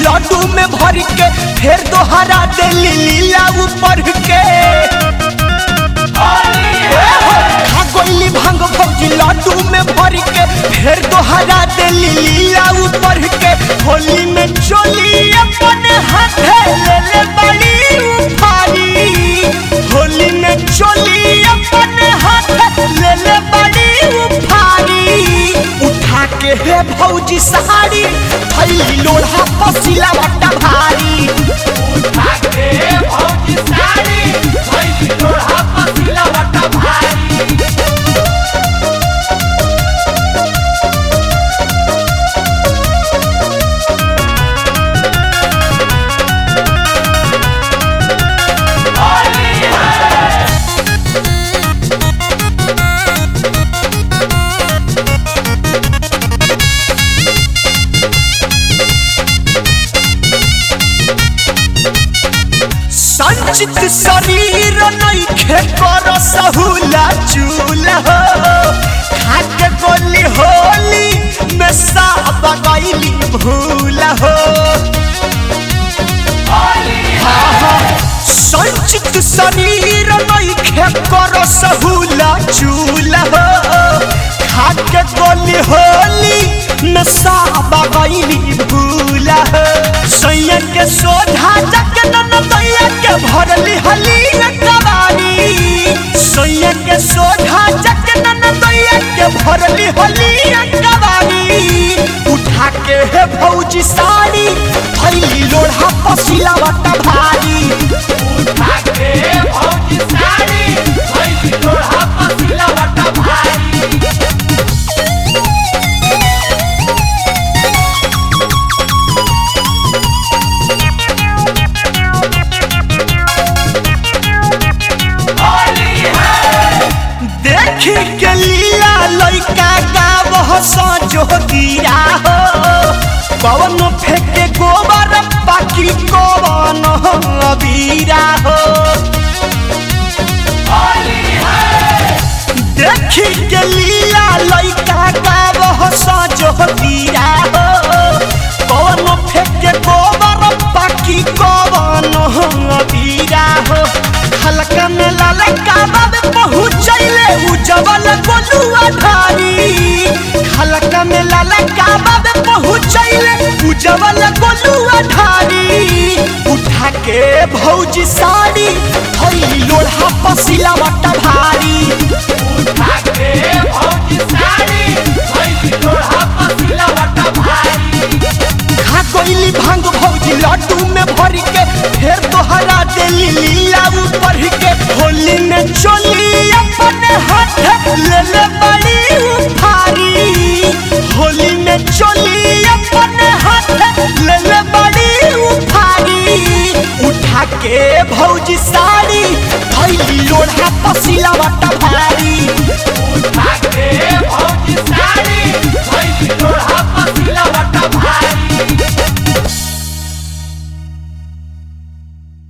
लड्डू में भर के फिर दोहरा देली लीला ऊपर के खा गोइली भांग भौजी लड्डू में भर के फिर दोहरा देली लीला ऊपर के होली में चोली अपन हाथे ले ले बड़ी उफारी होली में चोली अपन हाथे ले ले बड़ी उफारी उठा के हे भौजी सहारी थैली लोढ़ा पसीला बट्टा भारी उठा के हे भौजी सहारी थैली लोढ़ा पसीला बट्टा भारी संचित शरीर नइखे कर सहुला चूल्हा हो खाके गोली होली में साब गईली भूल हो हाँ, हाँ, संचित शरीर नइखे कर सहुला चूल्हा हो खाके गोली होली में साब गईली भूल हो सैया के सोधा जक दैया के भरली हली कबाड़ी सैया के सोधा जक दैया के भरली हली कबाड़ी उठा के हे भौजी साड़ी थैली लोढ़ा पसीला बट्टा भारी उठा के हे भौजी साड़ी थैली लोढ़ा पसीला बट्टा भारी देखी के लीला लइका गावह सजो गिरा हो पवन फेंके गोबर बाकी कवन अबीरा हो देखी के लीला लइका गावह सजो गिरा हो पवन फेंके गोबर बाकी कवन अबीरा हो हल्का में ललका बाबे पहुँचैले उजवल गोलुआ धारी हल्का में ललका बाबे पहुँचैले उजवल गोलुआ धारी उठा के भौजी साड़ी थैली लोढ़ा पसीला बट्टा भारी उठा के भौजी साड़ी थैली लोढ़ा पसीला बट्टा भारी खा कोइली भांग भौजी लड्डू में भर के फिर दोहरा देली लीला ऊपर के होली में चोली अपन हाथ ले ले बड़ी उफारी होली में चोली अपन हाथ ले ले बड़ी उफारी उठा के भौजी साड़ी थैली लोढ़ा पसीला बट्टा भारी उठा के